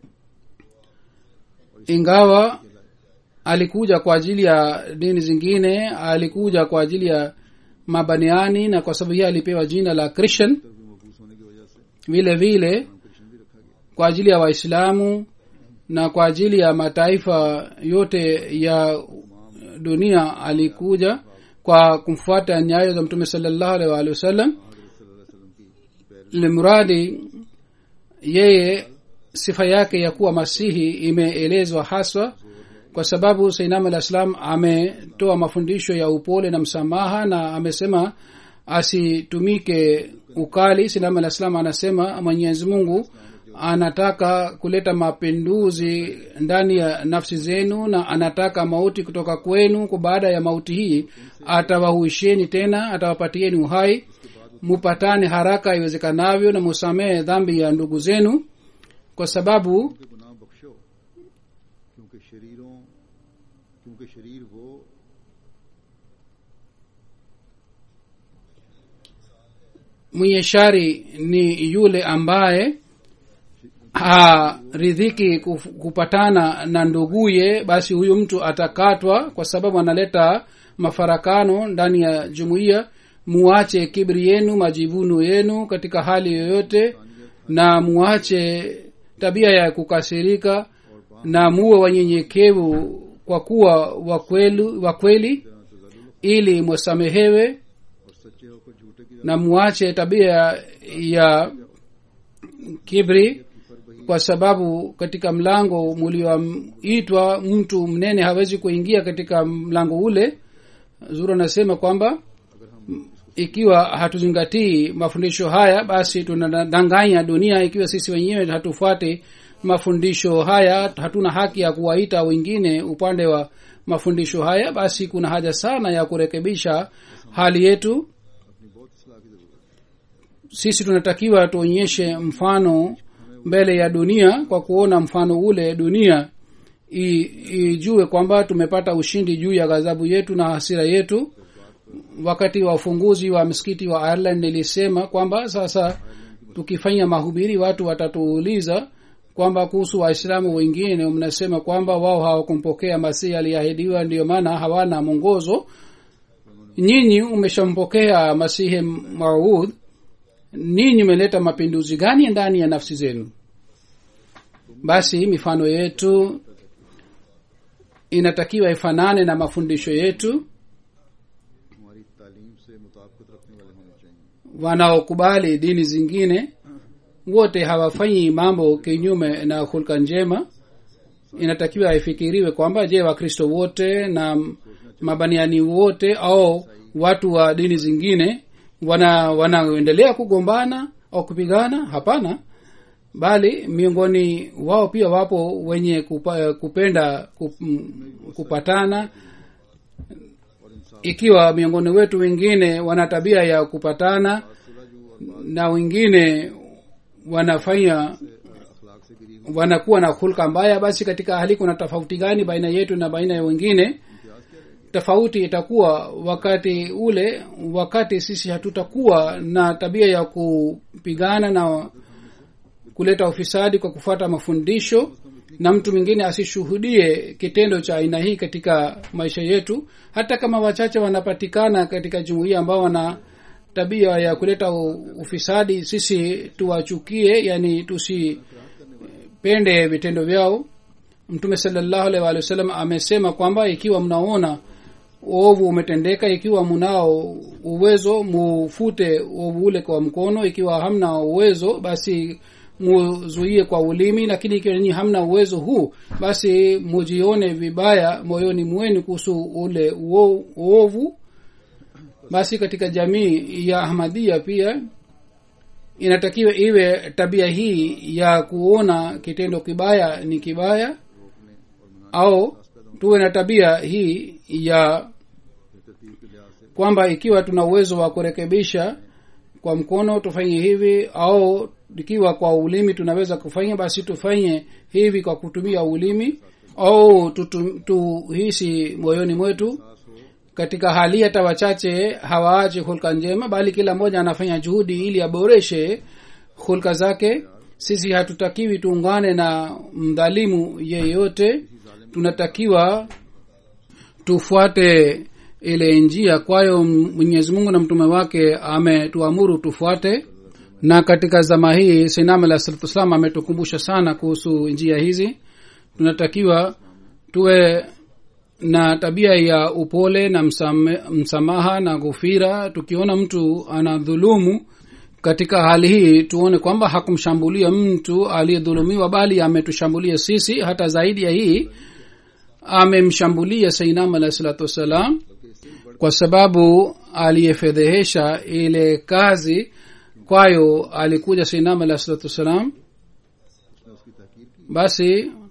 ingawa alikuja kwa ajili ya dini zingine alikuja kwa ajili ya mabaniani na kwa sababu hii alipewa jina la christian तरफ भी मबूस होने की वजह से vile vile Krishna भी रखा गया kwa ajili ya waislamu na kwa ajili ya mataifa yote ya dunia alikuja kwa kumfuata nyayo za mtume salallahu alaihi waalihi wasallam हजरत सल्लल्लाहु अलैहि वसल्लम की पैर limradi yeye sifa yake ya kuwa masihi imeelezwa haswa kwa sababu sainam alah salam ametoa mafundisho ya upole na msamaha na amesema asitumike ukali sainam alah salam anasema mwenyezi mungu anataka kuleta mapinduzi ndani ya nafsi zenu na anataka mauti kutoka kwenu kwa baada ya mauti hii atawahuisheni tena atawapatieni uhai mupatane haraka iwezekanavyo na musamehe dhambi ya ndugu zenu kwa sababu के गुनाह बख्शो क्योंकि शरीरों क्योंकि शरीर वो mwenye shari ni yule ambaye haridhiki kuf- kupatana na nduguye basi huyu mtu atakatwa kwa sababu analeta mafarakano ndani ya jumuiya muache kibri yenu majivuno yenu katika hali yoyote na muache tabia ya kukasirika na muwe wanyenyekevu kwa kuwa wakweli, wakweli ili mwasamehewe और सच्चे होकर झूठे की na muache tabia ya kibri kwa sababu katika mlango mulioitwa mtu mnene hawezi kuingia katika mlango ule zuru anasema kwamba ikiwa hatuzingatii mafundisho haya basi tunadanganya dunia ikiwa sisi wenyewe hatufuati mafundisho haya hatuna haki ya kuwaita wengine upande wa mafundisho haya basi kuna haja sana ya kurekebisha hali yetu अपनी बहुत सलाह की जरूरत है sisi tunatakiwa tuonyeshe mfano mbele ya dunia kwa kuona mfano ule dunia i- ijue kwamba tumepata ushindi juu ya ghadhabu yetu na hasira yetu wakati wa ufunguzi wa msikiti wa ireland nilisema kwamba sasa tukifanya mahubiri watu watatuuliza kwamba kuhusu waislamu wengine mnasema kwamba wao hawakumpokea masihi aliyeahidiwa ndiyo maana hawana mwongozo nyinyi umeshampokea masihi maud ninyi umeleta mapinduzi gani ndani ya nafsi zenu basi mifano yetu inatakiwa ifanane na mafundisho yetu हमारी तालीम से मुताबिकत रखने वाले होने चाहिए wanaokubali dini zingine wote hawafanyi mambo kinyume na hulka njema inatakiwa ifikiriwe kwamba je wakristo wote na mabaniani wote au watu wa dini zingine wana wanaendelea kugombana au kupigana hapana bali miongoni wao pia wapo wenye kupa, kupenda kup, kupatana ikiwa miongoni wetu wengine wana tabia ya kupatana na wengine wanafanya अखलाक से गिरी wanakuwa na hulka mbaya basi katika hali kuna tofauti gani baina yetu na baina ya wengine tofauti itakuwa wakati ule wakati sisi hatutakuwa na tabia ya kupigana na kuleta ufisadi kwa kufuata mafundisho na mtu mwingine asishuhudie kitendo cha aina hii katika maisha yetu hata kama wachache wanapatikana katika jumuiya ambao wana tabia ya kuleta u- ufisadi sisi tuwachukie yani tusipende vitendo vyao mtume salallahu alaihi waalihi wasallam amesema kwamba ikiwa mnaona uovu umetendeka ikiwa mnao uwezo mufute uovu ule kwa mkono ikiwa hamna uwezo basi muzuie kwa ulimi lakini ikiwa nyinyi hamna uwezo huu basi mujione vibaya moyoni mwenu kuhusu ule uo- uovu basi katika jamii ya ahmadia pia inatakiwa iwe tabia hii ya kuona kitendo kibaya ni kibaya au tuwe na tabia hii ya kwamba ikiwa tuna uwezo wa kurekebisha kwa mkono tufanye hivi au ikiwa kwa ulimi tunaweza kufanya basi tufanye hivi kwa kutumia ulimi au tutu- tuhisi moyoni mwetu katika hali hata wachache hawaache hulka njema bali kila mmoja anafanya juhudi ili aboreshe hulka zake sisi hatutakiwi tuungane na mdhalimu yeyote tunatakiwa tufuate ile njia kwayo mwenyezi mungu na mtume wake ametuamuru tufuate na katika zama hii sinam alah salatu wassalam ametukumbusha sana kuhusu njia hizi tunatakiwa tuwe na tabia ya upole na msame, msamaha na ghufira tukiona mtu anadhulumu katika hali hii tuone kwamba hakumshambulia mtu aliyedhulumiwa bali ametushambulia sisi hata zaidi ya hii amemshambulia sainam alahi salatu wassalam kwa sababu aliyefedhehesha ile kazi kwayo alikuja sainam alahi salatu wassalam उसने उसकी तहकीर की basi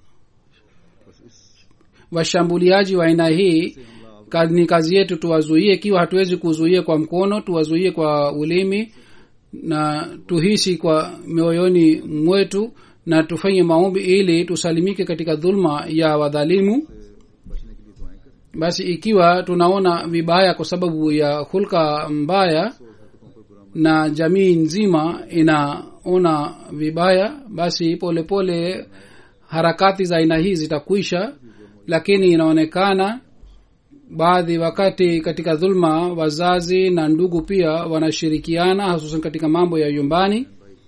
washambuliaji wa aina hii ka- ni kazi yetu tuwazuie ikiwa hatuwezi kuzuia kwa mkono tuwazuie kwa ulimi na tuhisi kwa mioyoni mwetu na tufanye maombi ili tusalimike katika dhulma ya wadhalimu बचने के लिए दुआएं करें basi ikiwa tunaona vibaya kwa sababu ya hulka mbaya na jamii nzima inaona vibaya basi polepole pole harakati za aina hii zitakwisha lakini inaonekana baadhi wakati katika dhulma wazazi na ndugu pia wanashirikiana hususan katika mambo ya nyumbani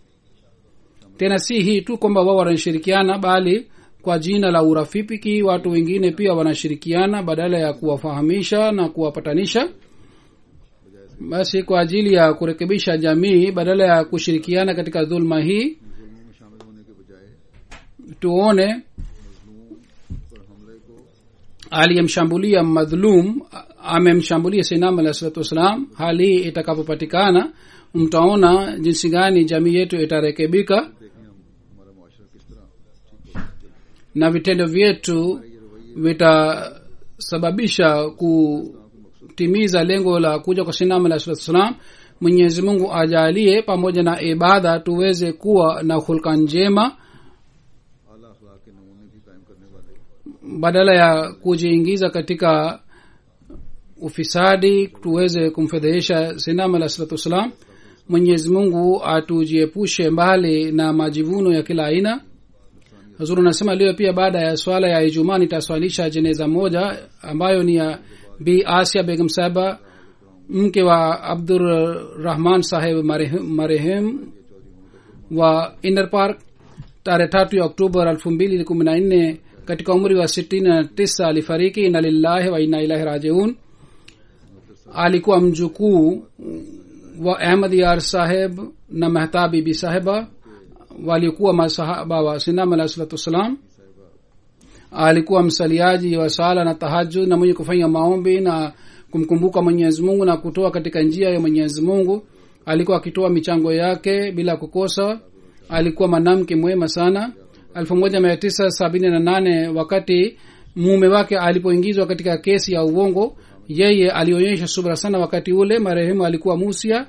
tena si hii tu kwamba wao wanashirikiana bali kwa jina la urafiki watu wengine pia wanashirikiana badala ya kuwafahamisha na kuwapatanisha basi kwa ajili ya kurekebisha jamii badala ya kushirikiana katika dhulma hii जुल्मों में शामिल होने के बजाय tuone पर हमले को aliyemshambulia madhulum a- amemshambulia sinam alah salatu wassalam hali hii itakapopatikana mtaona jinsi gani jamii yetu itarekebika देखें हम हमारा मुआशरा किस तरह ठीक हो सकता है na vitendo vyetu vitasababisha kutimiza lengo la kuja kwa sinam alah salatu wassalam mwenyezi mungu ajalie pamoja na ibada tuweze kuwa na hulka njema आला अखलाक के नमूने भी कायम करने वाले badala ya kujiingiza katika ufisadi tuweze kumfedhehesha sinam alah salatu wassalam mwenyezi mungu atujiepushe mbali na majivuno ya kila aina hazuru anasema leo pia baada ya swala ya ijumaa nitaswalisha jeneza moja ambayo ni ya bi asia begum sahaba mke wa abdurrahman saheb marehemu marehemu wa inner park tarehe tatu ya oktoba elfu mbili kumi na nne katika umri wa sitini na tisa alifariki ina lillahi wa ina ilahi rajiun alikuwa mjukuu wa ahmad yar saheb na mehtab bibi sahiba waliokuwa masahaba wa sinam alah salatu wassalam alikuwa msaliaji wa sala na tahajud na mwenye kufanya maombi na kumkumbuka mwenyezi mungu na kutoa katika njia ya mwenyezi mungu alikuwa akitoa michango yake bila kukosa alikuwa mwanamke mwema sana elfu moja mia tisa sabini na nane wakati mume wake alipoingizwa katika kesi ya uongo yeye alionyesha subra sana wakati ule marehemu alikuwa musia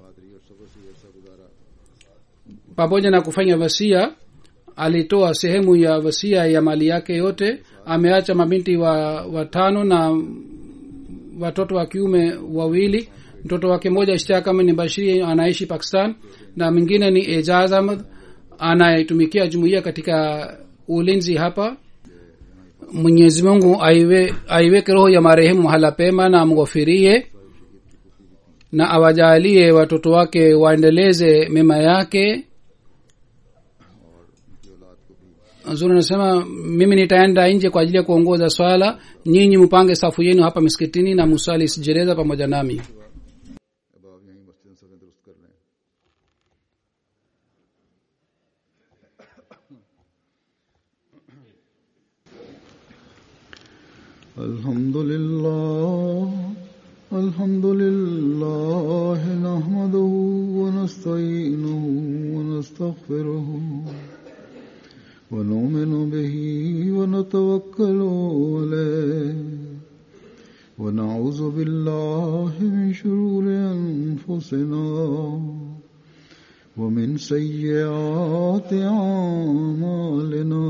pamoja na kufanya wasia alitoa sehemu ya wasia ya mali yake yote ameacha mabinti wa watano na watoto wa kiume wawili mtoto wake mmoja ishtiakama ni bashiri anaishi pakistan na mwingine ni ejaz ahmad anayetumikia jumuiya katika ulinzi hapa mwenyezi mungu aiwe, aiweke roho ya marehemu mahala pema na amghofirie na awajalie watoto wake waendeleze mema yake zuri anasema mimi nitaenda nje kwa ajili ya kuongoza swala nyinyi mpange safu yenu hapa miskitini na musali sijereza pamoja nami अब आप यहीं मस्जिद सफे दुरुस्त कर लें الحمد لله الحمد لله نحمده ونستعينه ونستغفره ونؤمن به ونتوكل عليه ونعوذ بالله من شرور أنفسنا ومن سيئات أعمالنا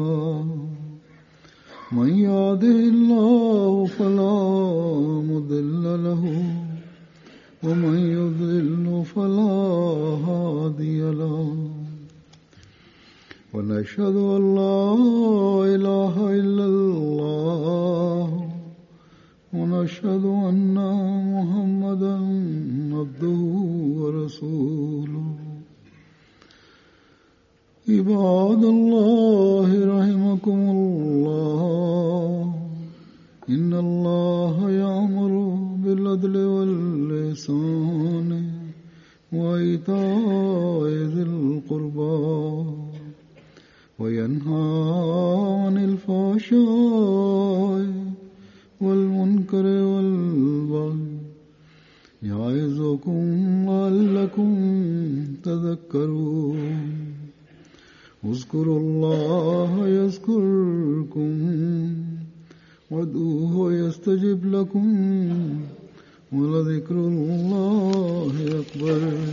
من يهده الله فلا مضل له ومن يضلل فلا هادي له ونشهد أن لا إله إلا الله ونشهد أن محمدا عبده ورسوله عباد الله رحمكم الله إن الله يأمر بالعدل واللسان وإيتاء ذي القربى وينهى عن الفحشاء والمنكر والبغي يعظكم لعلكم تذكرون اذكروا الله يذكركم وادعوه يستجب لكم ولذكر الله أكبر